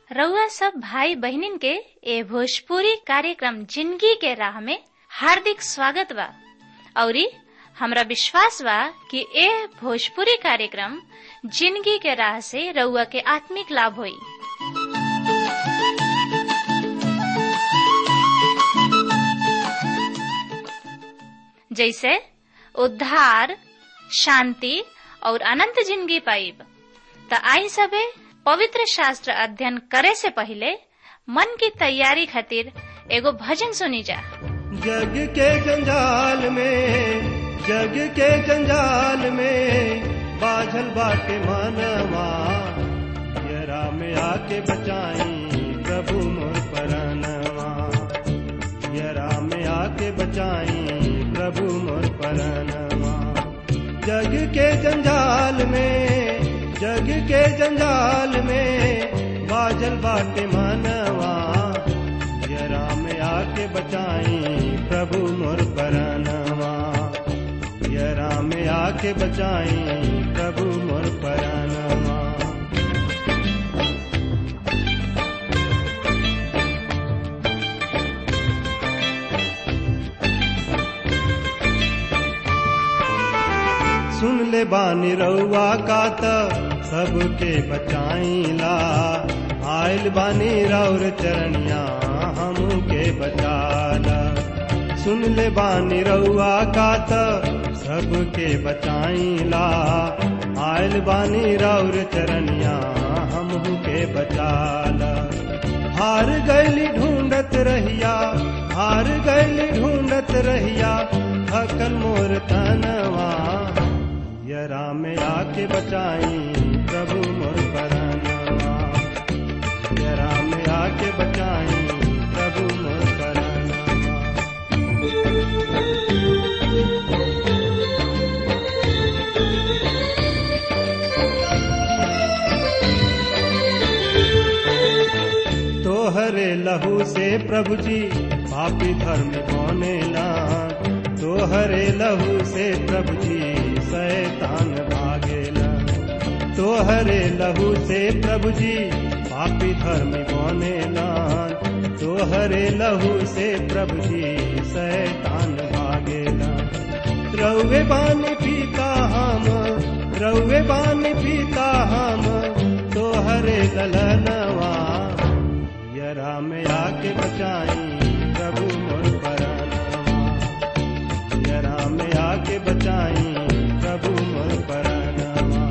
रउआ सब भाई बहिनीन के ए भोजपुरी कार्यक्रम जिंदगी के राह में हार्दिक स्वागत बा औरी हमरा विश्वास बा कि ए भोजपुरी कार्यक्रम जिंदगी के राह से रउआ के आत्मिक लाभ होई जैसे उद्धार शांति और अनंत जिंदगी पाइब त आई सबे पवित्र शास्त्र अध्ययन करे से पहले मन की तैयारी खातिर एगो भजन सुनी जा जग के जंजाल में जग के जंजाल में बाझल बाटे मानवा यरा में आके बचाई प्रभु मोर परनवा यरा में आके बचाई प्रभु मोर परनवा जग के जंजाल में जग के जंजाल में बाजल बाटे मानवा यरा में आके बचाई प्रभु मोर परनवा यरा में आके बचाई प्रभु मोर परनवा सुन ले बानी रउआ का त सबके बचाईला आयल बानी रौर चरणिया हमू के बचाला सुन ले बानी रउआ का त सबके बचाईला आयल बानी रौर चरणिया हमू के बचाला हार गैली ढूंढत रहिया हार गैली ढूंढत रहिया थकल मोर तनवा यरा में आके बचाई प्रभु मोर परनवा यरा में आके बचाई प्रभु मोर परनवा तोहरे लहू से प्रभु जी पापी धर्म कोने लान तोहरे लहू से प्रभु जी शैतान भागेला तोहरे लहू से प्रभु जी पापी धर्म कोने लान तोहरे लहू से प्रभु जी शैतान भागेला रउे बानी पीता हम रउे बानी पीता हम तोहरे ललनवा यरा में आके बचाई प्रभु मोर परानवा यरा में आके बचाई प्रभु मोर परानवा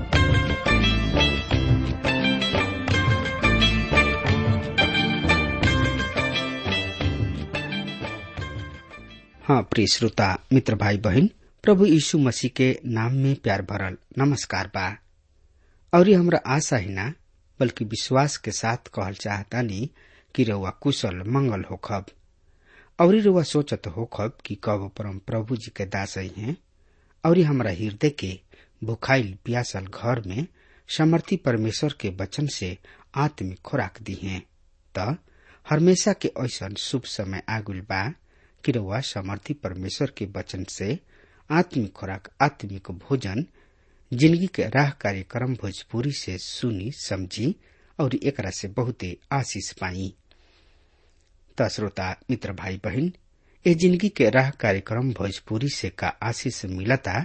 हाँ प्रिय श्रोता मित्र भाई बहन प्रभु यीशु मसीह के नाम में प्यार भरल नमस्कार बा और ये हमरा आशा ही ना बल्कि विश्वास के साथ कहल चाहतानी कि रउआ कुशल मंगल होखब और रउआ सोचत होखब कि कब परम प्रभु जी के दास हैं और हमरा हृदय के भुखाइल प्यासल घर में समर्थी परमेश्वर के वचन से आत्मिक खुराक दी है त हमेशा के ऐसा शुभ समय आगुल बा कि रउआ समर्थी परमेश्वर के वचन से आत्मिक खुराक आत्मिक भोजन जिंदगी के राह कार्यक्रम भोजपुरी से सुनी समझी और एकरा से बहुते आशीष पाई त श्रोता मित्र भाई बहन ए जिंदगी के राह कार्यक्रम भोजपुरी से का आशीष मिलता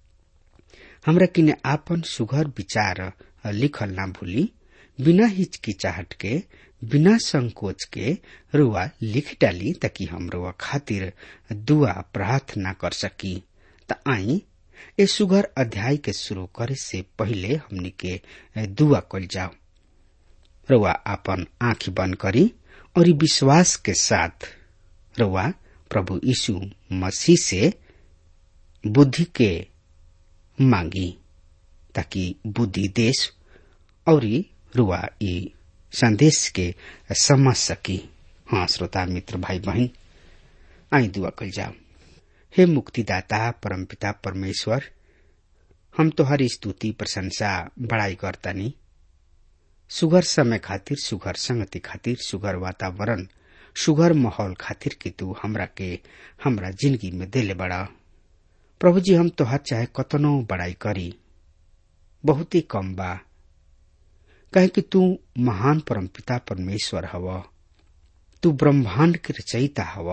हमरा किने आपन सुघर विचार लिखल ना भूली बिना हिचकिचाहट के बिना संकोच के रुआ लिख डाली ताकि हम रुआ खातिर दुआ प्रार्थना कर सकी त आई ए सुघर अध्याय के शुरू करे से पहले हमनी के दुआ कल जाओ रुआ आपन आंख बंद करी और विश्वास के साथ रुआ प्रभु यीशु मसीह से बुद्धि के मांगी ताकि बुद्धि देश और रुआ ई संदेश के समझ सकी हाँ श्रोता मित्र भाई बहन आई दुआ कल जाओ हे मुक्तिदाता परमपिता परमेश्वर हम तोहर स्तुति प्रशंसा बड़ाई करतानी सुगर समय खातिर सुगर संगति खातिर सुगर वातावरण सुगर माहौल खातिर कि तू हमरा के हमरा जिंदगी में देले बड़ा प्रभु जी हम तोहार चाहे कतनो बड़ाई करी बहुत ही कम बा कहे कि तू महान परमपिता परमेश्वर हव तू ब्रह्मांड के रचयिता हव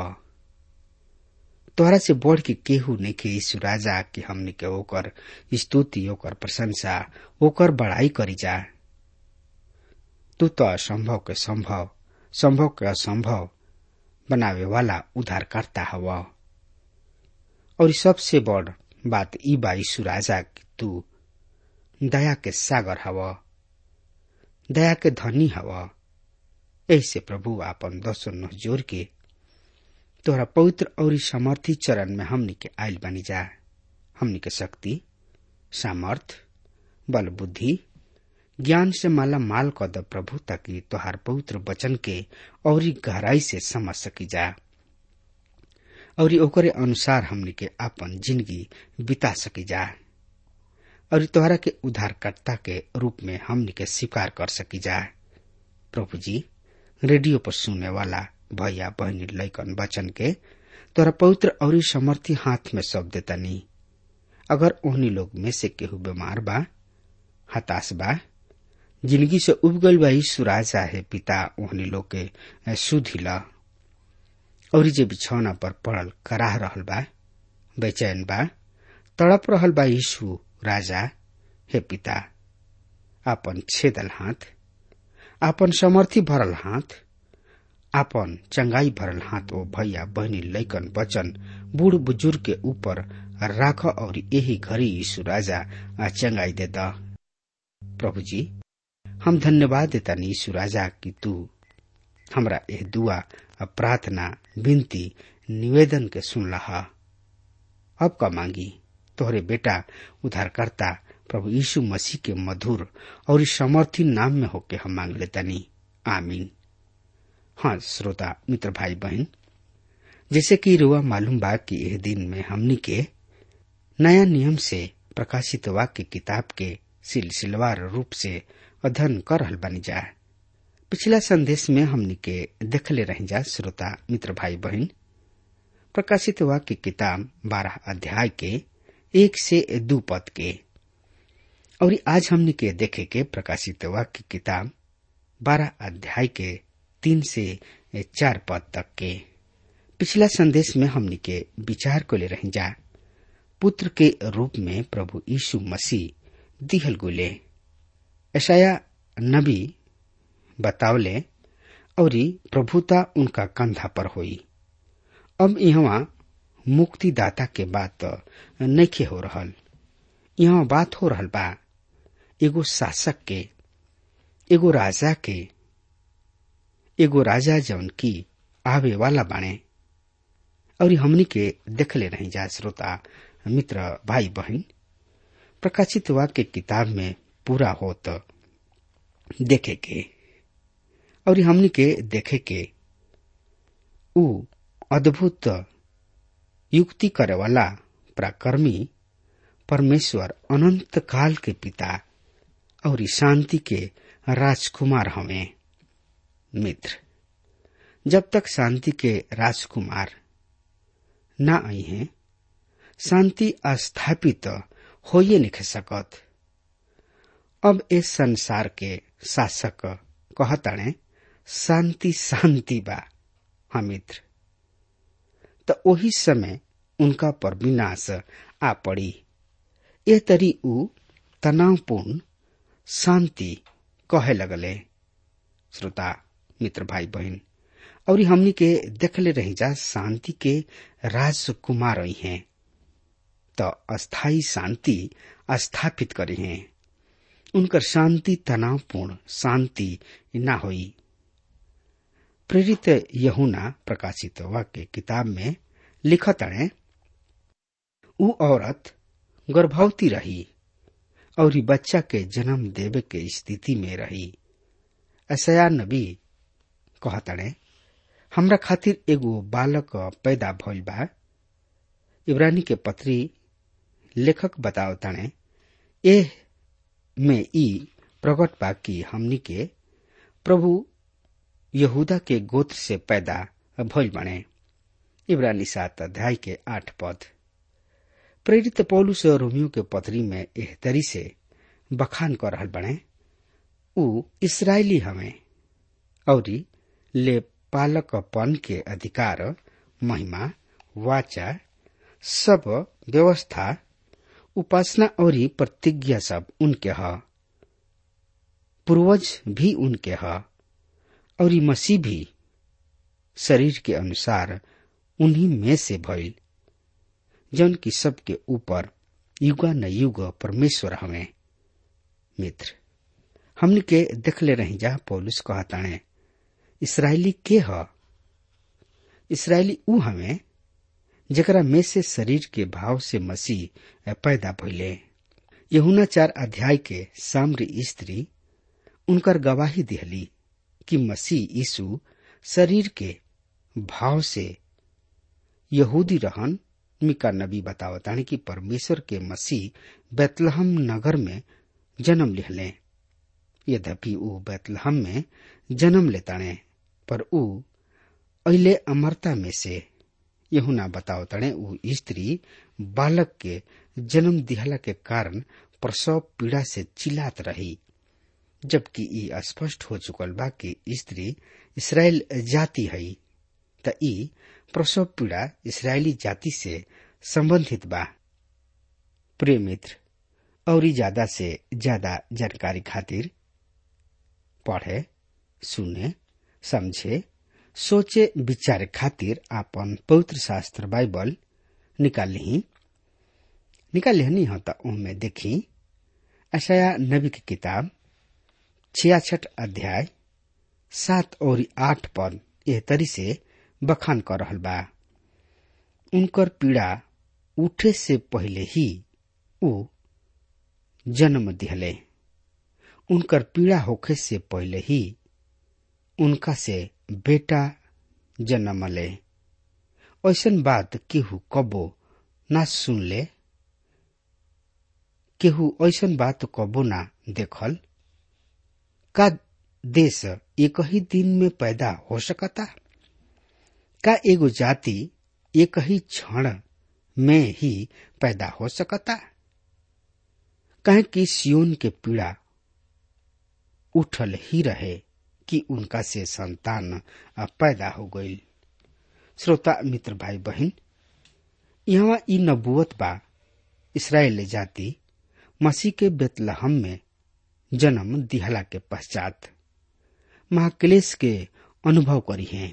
तोहरा से बढ़ के केहू नहीं के यीशु राजा कि हमने के ओकर स्तुति ओकर प्रशंसा ओकर बड़ाई करी जा तू तो असंभव के संभव संभव के असंभव बनावे वाला उद्धारकर्ता हव और सबसे बड़ बात ई बा यीशु राजा कि तू दया के सागर हव दया के धनी हव ऐसे प्रभु आपन दसो नह जोर के तोहरा पवित्र और समर्थी चरण में हमनी के आयल बनी जा हमनी के शक्ति सामर्थ बल बुद्धि ज्ञान से माला माल कर द प्रभु ताकि तोहार पवित्र वचन के और गहराई से समझ सकी जा और ओकरे अनुसार हमनी के अपन जिंदगी बिता सकी जा और तोहरा के उद्धारकर्ता के रूप में हमनी के स्वीकार कर सकी जा प्रभु जी रेडियो पर सुनने वाला भैया बहनी लैकन वचन के तोरा पवित्र और समर्थी हाथ में सौंप देता नहीं अगर ओहनी लोग में से केहू बीमार बा हताश बा जिंदगी से उब गल बा यीशु राजा है पिता ओहनी लोग के सुधी ला और जे बिछौना पर पड़ल कराह रहल बा बेचैन बा तड़प रहल बा यीशु राजा हे पिता आपन छेदल हाथ आपन समर्थी भरल हाथ आपन चंगाई भरल हाथ ओ भैया बहनी लैकन वचन बूढ़ बुजुर्ग के ऊपर राख और यही घड़ी यीशु राजा चंगाई दे द प्रभु जी हम धन्यवाद देता यीशु राजा कि तू हमरा यह दुआ प्रार्थना विनती निवेदन के सुन लहा अब का मांगी तोहरे बेटा उद्धारकर्ता प्रभु यीशु मसीह के मधुर और समर्थी नाम में होके हम मांग लेतनी आमीन हाँ श्रोता मित्र भाई बहन जैसे कि रुआ मालूम बा कि यह दिन में हमनी के नया नियम से प्रकाशित वाक्य किताब के सिलसिलवार रूप से अध्ययन कर रहल बनी जा पिछला संदेश में हमनी के देखले रह जा श्रोता मित्र भाई बहन प्रकाशित वाक्य किताब बारह अध्याय के एक से दू पद के और आज हमनी के देखे के प्रकाशित वाक्य किताब बारह अध्याय के तीन से चार पद तक के पिछला संदेश में हमनी के विचार को ले रह जा पुत्र के रूप में प्रभु यीशु मसीह दिहल गुले ऐसाया नबी बतावले और प्रभुता उनका कंधा पर हुई अब यहाँ मुक्तिदाता के बात नइखे हो रहल यहाँ बात हो रहल बा एगो शासक के एगो राजा के एगो राजा जौन की आवे वाला बाणे और हमनी के देखले नहीं जा श्रोता मित्र भाई बहन प्रकाशित वाक्य किताब में पूरा होत देखे के और हमनी के देखे के उ अद्भुत युक्ति करे वाला पराक्रमी परमेश्वर अनंत काल के पिता और शांति के राजकुमार हमें मित्र जब तक शांति के राजकुमार न आई हैं शांति स्थापित हो ये नहीं सकत अब इस संसार के शासक कहताणे शांति शांति बा हाँ मित्र तो वही समय उनका पर विनाश आ पड़ी यह तरी उ तनावपूर्ण शांति कहे लगले श्रोता मित्र भाई बहन और हमनी के देखले रही जा शांति के राजकुमार हैं तो अस्थाई शांति स्थापित करे हैं उनकर शांति तनावपूर्ण शांति न हुई प्रेरित यहुना प्रकाशित वाक्य किताब में लिखत अणे उ औरत गर्भवती रही और बच्चा के जन्म देवे के स्थिति में रही ऐसा नबी कहतड़े हमरा खातिर एगो बालक पैदा भइल बा इब्रानी के पत्री लेखक बताओ तणे एह में ई प्रकट बा कि हमनी के प्रभु यहूदा के गोत्र से पैदा भइल बने इब्रानी सात अध्याय के आठ पद प्रेरित पौलुस रोमियो के पत्री में एह तरी से बखान कर रहल बने ऊ इसराइली हमें और ले पालकपन के अधिकार महिमा वाचा सब व्यवस्था उपासना और प्रतिज्ञा सब उनके ह पूर्वज भी उनके ह और मसीह भी शरीर के अनुसार उन्हीं में से भइल जौन की सबके ऊपर युगा न युग परमेश्वर हमें मित्र हमने के देखले रही जा पौलुस कहताणे इसराइली के ह इसराइली ऊ हमें जकरा में से शरीर के भाव से मसीह पैदा भइले यहुना चार अध्याय के साम्र स्त्री उनकर गवाही दिहली कि मसीह यीशु शरीर के भाव से यहूदी रहन मिका नबी बतावतानी कि परमेश्वर के मसीह बैतलहम नगर में जन्म लिहले यद्यपि ऊ बैतलहम में जन्म लेताणे पर ऊ अहिले अमरता में से यहुना बतावताणे ऊ स्त्री बालक के जन्म दिहला के कारण प्रसव पीड़ा से चिल्लात रही जबकि ई स्पष्ट हो चुकल बा कि स्त्री इसराइल जाति है त ई प्रसव पीड़ा इसराइली जाति से संबंधित बा प्रिय मित्र और ज्यादा से ज्यादा जानकारी खातिर पढ़े सुने समझे सोचे विचार खातिर आपन पवित्र शास्त्र बाइबल निकाल ली निकाल लिहनी हो त उनमें देखी अशया नबी की किताब छियासठ अध्याय सात और आठ पद एह तरी से बखान कर रहल बा उनकर पीड़ा उठे से पहले ही ऊ जन्म दिहले उनकर पीड़ा होखे से पहले ही उनका से बेटा जन्मले ऐसन बात केहू कबो ना सुनले केहू ऐसन बात कबो ना देखल का देश एक ही दिन में पैदा हो सकता का एगो जाति एक ही क्षण में ही पैदा हो सकता कहे कि सियोन के पीड़ा उठल ही रहे कि उनका से संतान पैदा हो गई श्रोता मित्र भाई बहन यहाँ ई नबुअत बा इसराइल जाति मसीह के बेतलहम में जन्म दिहला के पश्चात महाक्लेश के अनुभव करी हैं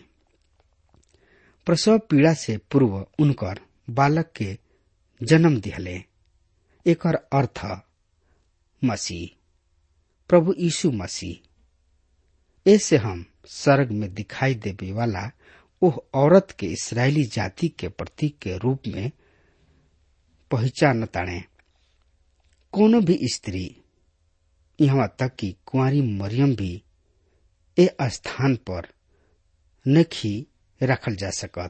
प्रसव पीड़ा से पूर्व उनकर बालक के जन्म दिहले एकर अर्थ मसीह प्रभु यीशु मसीह ऐसे हम स्वर्ग में दिखाई देवे वाला ओह औरत के इसराइली जाति के प्रतीक के रूप में पहचान ताणे कोनो भी स्त्री यहाँ तक कि कुंवारी मरियम भी ए स्थान पर नखी रखल जा सकत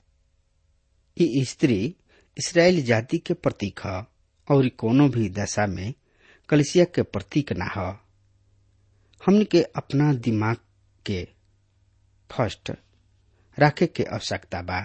ये स्त्री इसराइल जाति के प्रतीक ह और कोनो भी दशा में कलिसिया के प्रतीक ना ह हमने के अपना दिमाग के फर्स्ट रखे के आवश्यकता बा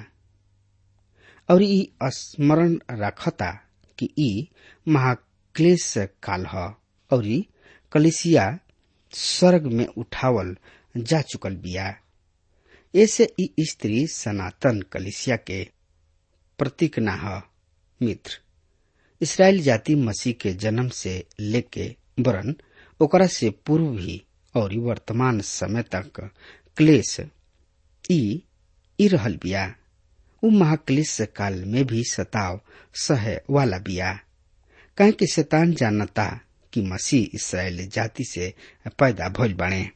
और ई स्मरण रखता कि ई महाक्लेश काल ह और कलिसिया स्वर्ग में उठावल जा चुकल बिया ऐसे ई स्त्री सनातन कलिसिया के प्रतीक ना ह मित्र इसराइल जाति मसीह के जन्म से लेके वरन ओकरा से पूर्व भी और वर्तमान समय तक क्लेश ई ई रहल बिया उ महाक्लेश काल में भी सताव सहे वाला बिया कहे कि शैतान जानता कि मसीह इसराइल जाति से पैदा भइल बाणे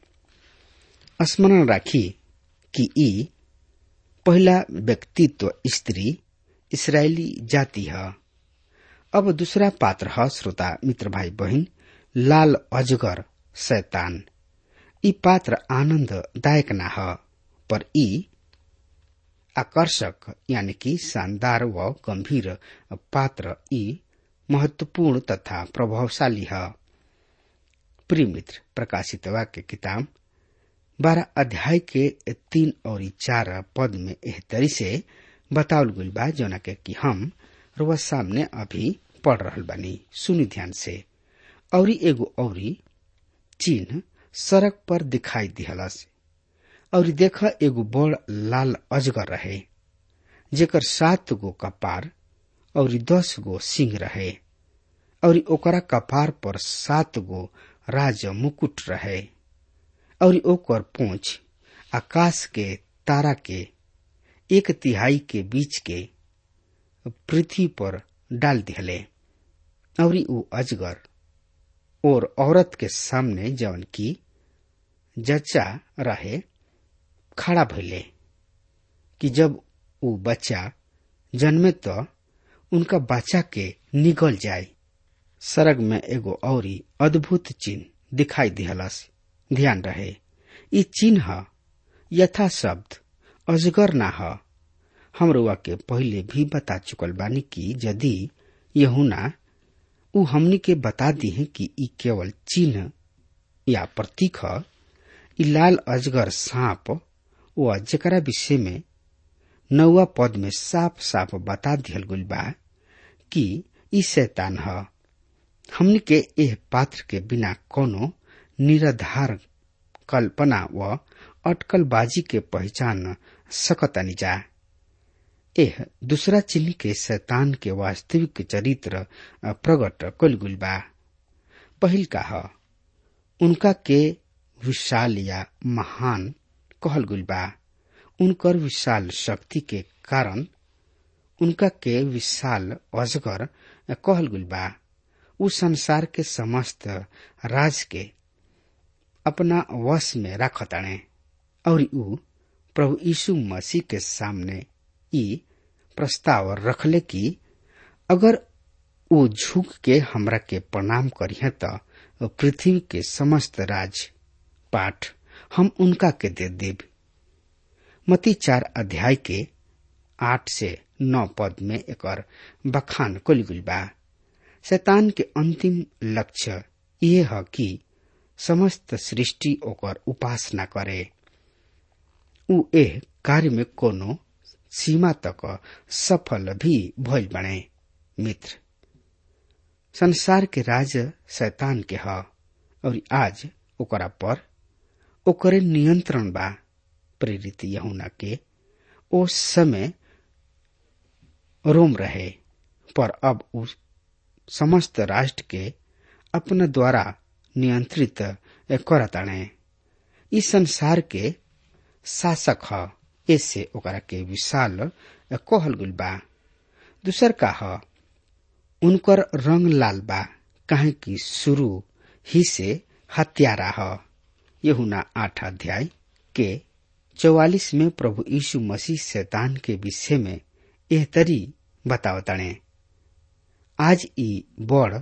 स्मरण राखी कि ई पहला व्यक्तित्व स्त्री इसराइली जाति है अब दूसरा पात्र है श्रोता मित्र भाई बहन लाल अजगर शैतान ई पात्र आनंददायक ना है पर ई आकर्षक यानी कि शानदार व गंभीर पात्र ई महत्वपूर्ण तथा प्रभावशाली है प्रिय मित्र प्रकाशित वाक्य किताब बारह अध्याय के तीन और चार पद में एह तरी से बतावल गई बा जोना के कि हम रुआ सामने अभी पढ़ रहल बानी सुनी ध्यान से औरी एगो औरी चिन्ह सड़क पर दिखाई दिहलस और देख एगो बड़ लाल अजगर रहे जेकर सात गो कपार और दस गो सिंह रहे और ओकरा कपार पर सात गो राज मुकुट रहे और ओकर पूंछ आकाश के तारा के एक तिहाई के बीच के पृथ्वी पर डाल दिहले और ऊ अजगर और औरत के सामने जवन की जच्चा रहे खड़ा भइले कि जब ऊ बच्चा जन्मे तो उनका बच्चा के निगल जाए सरग में एगो औरी अद्भुत चिन्ह दिखाई दिहलस ध्यान रहे ई चिन्ह यथा शब्द अजगर ना ह हम रुआ के पहले भी बता चुकल बानी कि यदि यहुना उ हमनी के बता दी है कि ई केवल चिन्ह या प्रतीक ह ई लाल अजगर सांप व जकरा विषय में नौवा पद में साफ साफ बता दिहल गइल बा कि ई शैतान ह हमनी के एह पात्र के बिना कोनो निराधार कल्पना व अटकलबाजी के पहचान सकतानी जा एह दूसरा चिन्ह के शैतान के वास्तविक चरित्र प्रकट कल गुल बा पहिल का ह उनका के विशाल या महान कहल गुल बा उनकर विशाल शक्ति के कारण उनका के विशाल अजगर कहल गुल बा उ संसार के समस्त राज के अपना वश में रखताणे और उ प्रभु यीशु मसीह के सामने ई प्रस्ताव रखले कि अगर वो झुक के हमरा के प्रणाम करिहे त पृथ्वी के समस्त राज पाठ हम उनका के दे देब मती चार अध्याय के आठ से नौ पद में एक बखान कल बा शैतान के अंतिम लक्ष्य ये है कि समस्त सृष्टि ओकर उपासना करे उ एह कार्य में कोनो सीमा तक सफल भी भइल बने मित्र संसार के राज शैतान के ह और आज ओकरा पर ओकरे नियंत्रण बा प्रेरित यहुना के ओ समय रोम रहे पर अब उस समस्त राष्ट्र के अपना द्वारा नियंत्रित करताणे इस संसार के शासक ह ऐसे ओकरा के विशाल कहल गुल बा दूसर का ह उनकर रंग लाल बा काहे कि शुरू ही से हत्यारा ह यहुना आठ अध्याय के चौवालिस में प्रभु यीशु मसीह शैतान के विषय में एह तरी बतावताणे आज ई बड़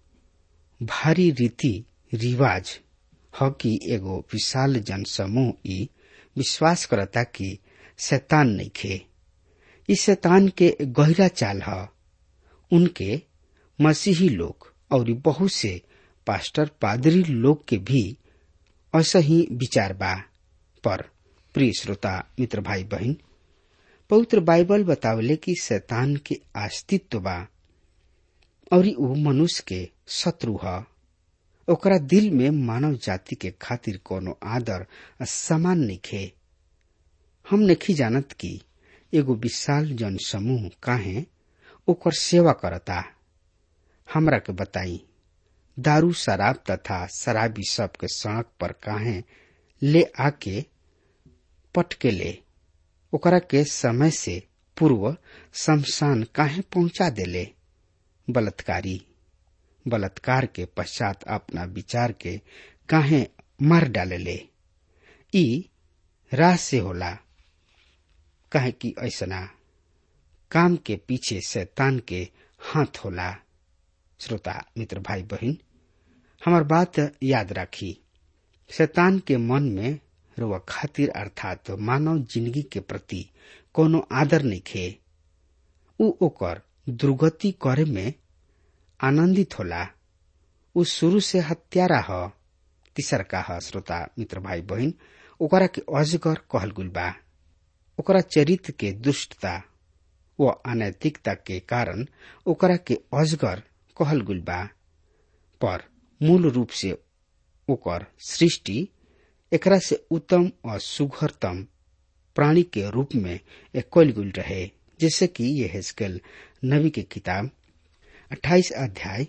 भारी रीति रिवाज ह कि एगो विशाल जन समूह ई विश्वास करता कि शैतान नहीं खे इस शैतान के गहरा चाल ह उनके मसीही लोग और बहुत से पास्टर पादरी लोग के भी ऐसा ही विचार बा पर प्रिय श्रोता मित्र भाई बहन पवित्र बाइबल बतावले कि शैतान के अस्तित्व बा और वो मनुष्य के शत्रु ह ओकरा दिल में मानव जाति के खातिर कोनो आदर समान निखे हम नहीं जानत कि एगो विशाल जन समूह काहे ओकर सेवा करता हमरा के बताई दारू शराब तथा शराबी सब के सड़क पर काहे ले आके पटके ले ओकरा के समय से पूर्व शमशान काहे पहुंचा देले बलात्कारी बलात्कार के पश्चात अपना विचार के काहे मार डालेले ई राह से होला काहे कि ऐसना काम के पीछे शैतान के हाथ होला श्रोता मित्र भाई बहन हमार बात याद राखी शैतान के मन में रुआ खातिर अर्थात मानव जिंदगी के प्रति कोनो आदर नहीं खे उ ओकर दुर्गति करे में आनंदित होला उ शुरू से हत्यारा ह तीसर का ह श्रोता मित्र भाई बहन ओकरा के अजगर कहल गुल बा ओकरा चरित्र के दुष्टता व अनैतिकता के कारण ओकरा के अजगर कहल गुल बा पर मूल रूप से ओकर सृष्टि एकरा से उत्तम और सुघरतम प्राणी के रूप में कल गुल रहे जैसे कि ये हेस्केल नबी के किताब 28 अध्याय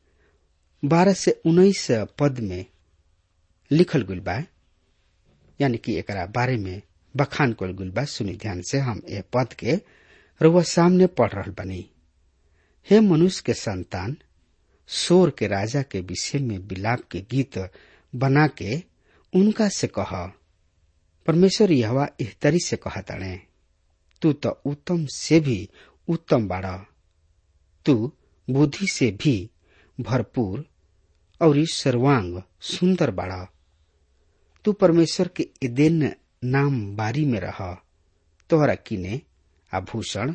12 से 19 पद में लिखल गुल बा यानी कि एकरा बारे में बखान कल गुल बा सुनी ध्यान से हम ये पद के रुआ सामने पढ़ रहा बनी हे मनुष्य के संतान सोर के राजा के विषय में बिलाप के गीत बना के उनका से कह परमेश्वर यहवा एहतरी से कहा तड़े तू तो उत्तम से भी उत्तम बाड़ा तू बुद्धि से भी भरपूर और इस सर्वांग सुंदर बाड़ा तू परमेश्वर के एदेन नाम बारी में रह तोहरा किने आभूषण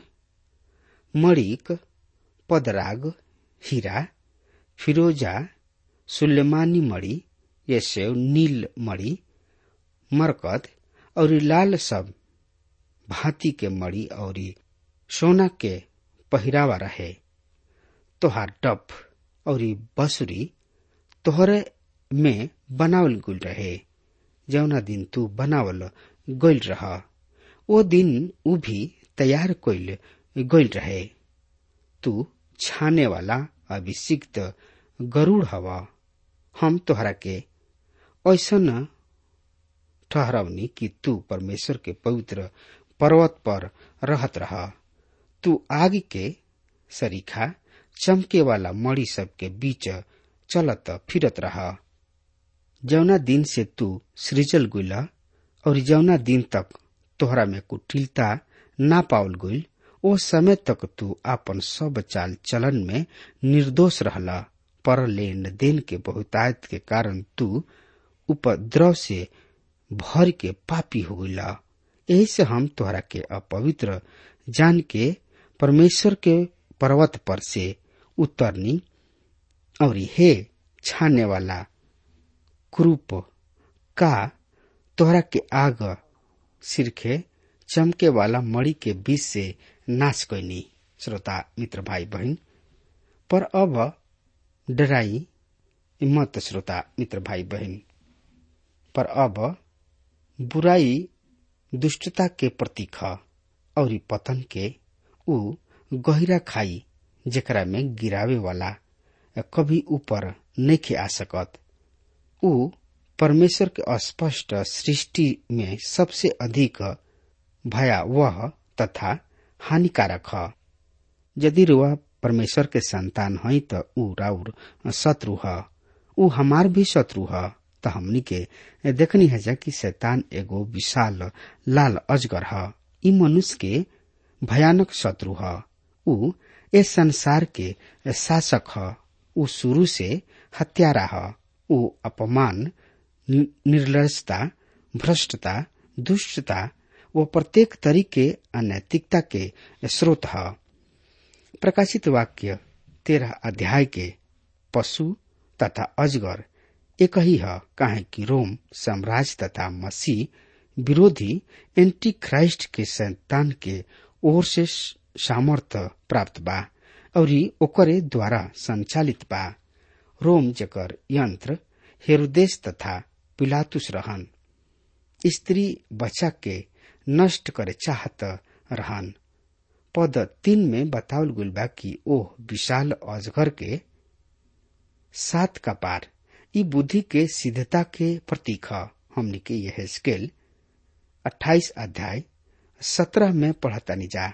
मणिक पदराग हीरा फिरोजा सुलेमानी मणि यशेव नील मणि मरकत और लाल सब भांति के मणि और सोना के पहिरावा रहे तोहार डप और बसुरी तोहरे में बनावल गुल रहे जौना दिन तू बनावल गइल रह ओ दिन उ भी तैयार कइल गइल रहे तू छाने वाला अभिषिक्त गरुड़ हवा हम तोहरा के ऐसन ठहरवनी कि तू परमेश्वर के पवित्र पर्वत पर रहत रह तू आग के सरीखा चमके वाला मणि सब के बीच चलत फिरत रह जौना दिन से तू सृजल गुला और जौना दिन तक तोहरा में कुटिलता ना पावल गुल ओ समय तक तू आपन सब चाल चलन में निर्दोष रहला पर लेन देन के बहुतायत के कारण तू उपद्रव से भर के पापी हो गईला यही से हम तोहरा के अपवित्र जान के परमेश्वर के पर्वत पर से उतरनी और हे छाने वाला क्रूप का तोहरा के आग सिरखे चमके वाला मणि के बीच से नाश कैनी श्रोता मित्र भाई बहन पर अब डराई मत श्रोता मित्र भाई बहन पर अब बुराई दुष्टता के प्रतीक ह और पतन के ऊ गहिरा खाई जेकरा में गिरावे वाला कभी ऊपर नहीं आ सकत ऊ परमेश्वर के अस्पष्ट सृष्टि में सबसे अधिक भयावह तथा हानिकारक ह यदि रुआ परमेश्वर के संतान हई त ऊ राउर शत्रु ह ऊ हमार भी शत्रु ह त हमनी के देखनी है जा कि शैतान एगो विशाल लाल अजगर ह ई मनुष्य के भयानक शत्रु ह ऊ इस संसार के शासक ह ऊ शुरू से हत्यारा ह ऊ अपमान निर्लजता भ्रष्टता दुष्टता व प्रत्येक तरीके अनैतिकता के स्रोत है प्रकाशित वाक्य तेरह अध्याय के पशु तथा अजगर एक ही है काहे कि रोम साम्राज्य तथा मसीह विरोधी एंटी क्राइस्ट के संतान के ओर से सामर्थ्य प्राप्त बा और ओकरे द्वारा संचालित बा रोम जकर यंत्र हेरोदेश तथा पिलातुस रहन स्त्री बच्चा के नष्ट करे चाहत रहन पद तीन में बतावल गुल बा कि ओह विशाल अजगर के सात कपार ई बुद्धि के सिद्धता के प्रतीक ह हमने के यह स्केल अट्ठाईस अध्याय सत्रह में पढ़तानी जा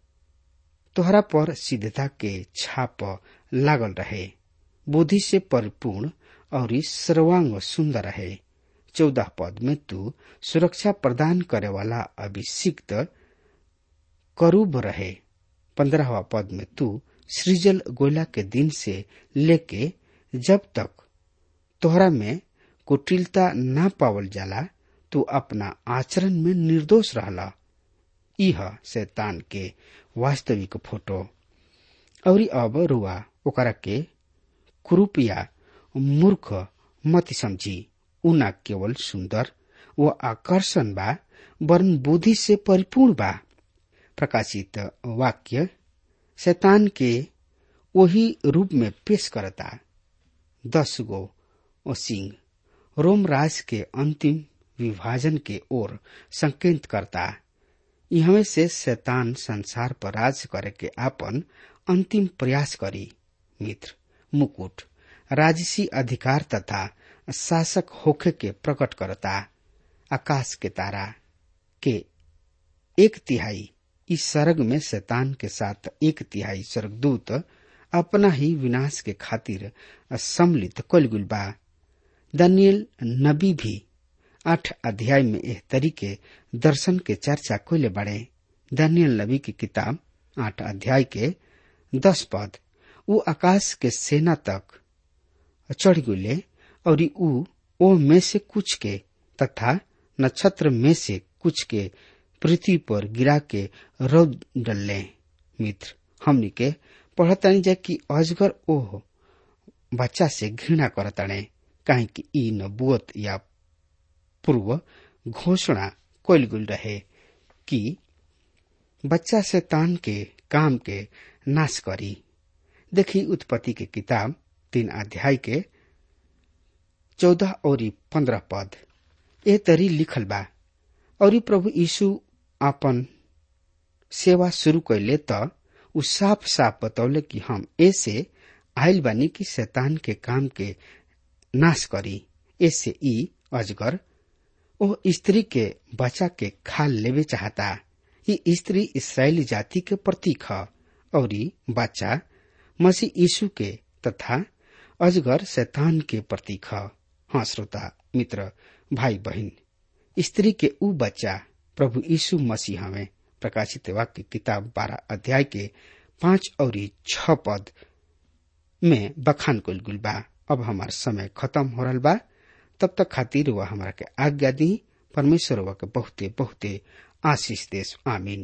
तोहरा पर सिद्धता के छाप लागल रहे बुद्धि से परिपूर्ण और सर्वांग सुंदर रहे चौदह पद में तू सुरक्षा प्रदान करे वाला अभिषिक्त करूब रहे पंद्रहवा पद में तू सृजल गोला के दिन से लेके जब तक तोहरा में कुटिलता ना पावल जाला तू अपना आचरण में निर्दोष रहला यह शैतान के वास्तविक फोटो और अब रुआ ओकरा के कुरूपिया मूर्ख मत समझी उना केवल सुंदर व आकर्षण बा वरन बुद्धि से परिपूर्ण बा प्रकाशित वाक्य शैतान के वही रूप में पेश करता दस गो सिंह रोम राज के अंतिम विभाजन के ओर संकेत करता इहमे से शैतान संसार पर राज करे के आपन अंतिम प्रयास करी मित्र मुकुट राजसी अधिकार तथा शासक होखे के प्रकट करता आकाश के तारा के एक तिहाई इस सर्ग में शैतान के साथ एक तिहाई स्वर्गदूत अपना ही विनाश के खातिर सम्मिलित कलगुल बा दानियल नबी भी आठ अध्याय में एह तरीके दर्शन के चर्चा कोले बड़े दानियल नबी की किताब आठ अध्याय के दस पद ऊ आकाश के सेना तक चढ़ गुले और ऊ ओ में से कुछ के तथा नक्षत्र में से कुछ के पृथ्वी पर गिरा के रौद डलले मित्र हमनी के पढ़तानी जा कि अजगर ओह बच्चा से घृणा करताने काहे कि ई नबुअत या पूर्व घोषणा कइल गुल रहे कि बच्चा से तान के काम के नाश करी देखी उत्पत्ति के किताब तीन अध्याय के चौदह और पंद्रह पद ए तरी लिखल बा और प्रभु यीशु आपन सेवा शुरू कैले त उ साफ साफ बतौले कि हम ऐसे आयल बानी कि शैतान के काम के नाश करी ऐसे ई अजगर ओ स्त्री के बच्चा के खाल लेवे चाहता ये स्त्री इसराइली जाति के प्रतीक है और बच्चा मसीह यीशु के तथा अजगर शैतान के प्रतीक है हाँ श्रोता मित्र भाई बहन स्त्री के ऊ बच्चा प्रभु यीशु मसीह हमें प्रकाशित वाक्य किताब बारह अध्याय के पांच और छ पद में बखान कुल गुल बा अब हमार समय खत्म हो रहा बा तब तक खातिर वह हमारा के आज्ञा दी परमेश्वर वह के बहुते बहुते आशीष देश आमीन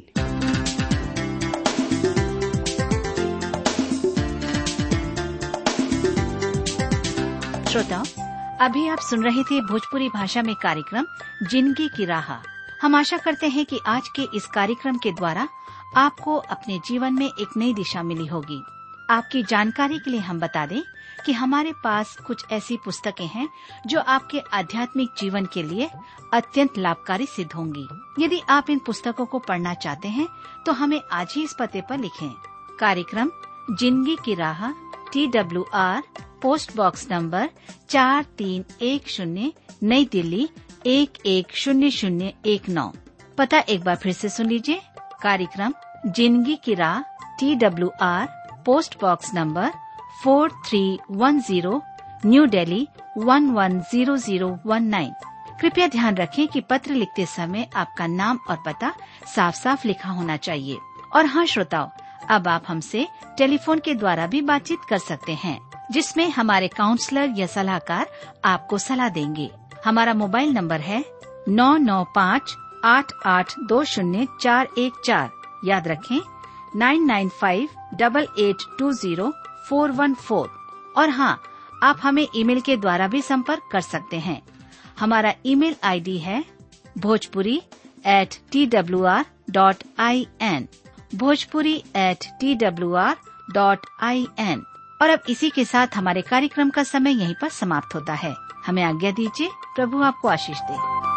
श्रोताओं अभी आप सुन रहे थे भोजपुरी भाषा में कार्यक्रम जिंदगी की राह हम आशा करते हैं कि आज के इस कार्यक्रम के द्वारा आपको अपने जीवन में एक नई दिशा मिली होगी आपकी जानकारी के लिए हम बता दें कि हमारे पास कुछ ऐसी पुस्तकें हैं जो आपके आध्यात्मिक जीवन के लिए अत्यंत लाभकारी सिद्ध होंगी यदि आप इन पुस्तकों को पढ़ना चाहते हैं तो हमें आज ही इस पते पर लिखें कार्यक्रम जिंदगी की राह T W R post box number चार तीन एक शून्य नई दिल्ली एक एक शून्य शून्य एक नौ पता एक बार फिर से सुन लीजिए कार्यक्रम जिंदगी की राह T W R post box number four three one zero New Delhi one one zero zero one nine कृपया ध्यान रखें कि पत्र लिखते समय आपका नाम और पता साफ साफ लिखा होना चाहिए और हाँ श्रोताओं अब आप हमसे टेलीफोन के द्वारा भी बातचीत कर सकते हैं जिसमें हमारे काउंसलर या सलाहकार आपको सलाह देंगे हमारा मोबाइल नंबर है नौ नौ पाँच आठ आठ दो शून्य चार एक चार याद रखें nine nine five double eight two zero four one four और हाँ आप हमें ईमेल के द्वारा भी संपर्क कर सकते हैं हमारा ईमेल आईडी है Bhojpuri at T W R dot I N Bhojpuri at T W R dot I N और अब इसी के साथ हमारे कार्यक्रम का समय यहीं पर समाप्त होता है हमें आज्ञा दीजिए प्रभु आपको आशीष दे